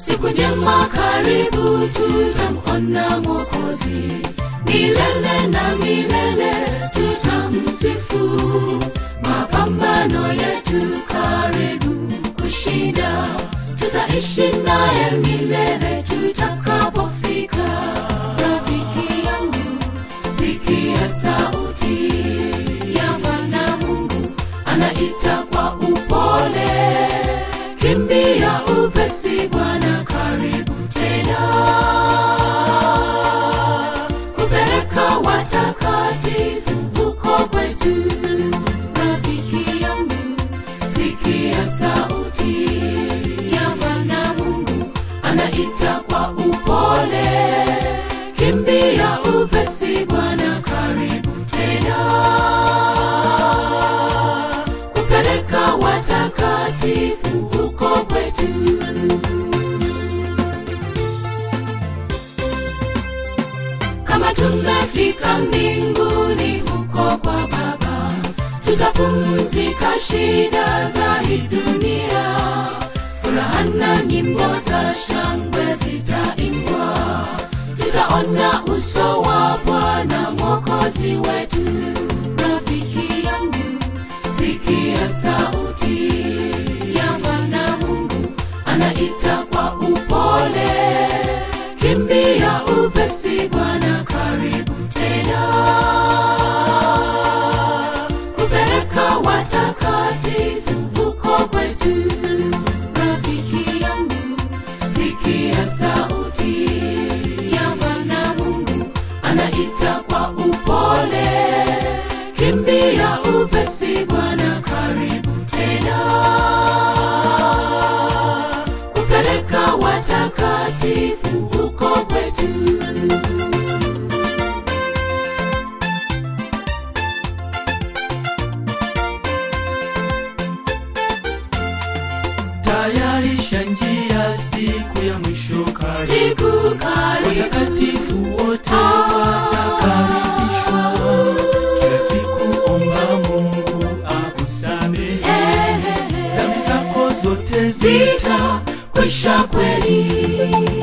siku njema karibu tutamona mwokozi milele na milele tutamsifu mapambano yetu karibu kushinda tutaishi naye milele tutakapofika rafiki yangu sikia sauti ya bwana mungu anaita kwa upole kimbia upesi bwana karibu tena kupeleka watakatifu huko kwetu rafiki yangu sikia sauti ya bwana mungu anaita kwa upole kimbia upesi bwana karibu tena kupeleka watakatifu huko kwetu kama tumefika mbinguni huko kwa baba tutapumzika shida za hii dunia furaha na nyimbo za shangwe zitaimbwa tutaona uso wa bwana mwokozi wetu rafiki yangu sikia sauti ya bwana mungu anaita kwa upole kimbia upesi bwana karibu tena kupeleka watakatifu huko kwetu rafiki yangu sikia sauti ya bwana mungu anaita kwa upole kimbia upesi bwana karibu tena kupeleka watakatifu huko kwetu tayarisha njia siku ya mwisho karibu siku karibu watakatifu wote watakaribishwa kila siku omba mungu akusamehe dhambi zako zote zita zita kwisha kweli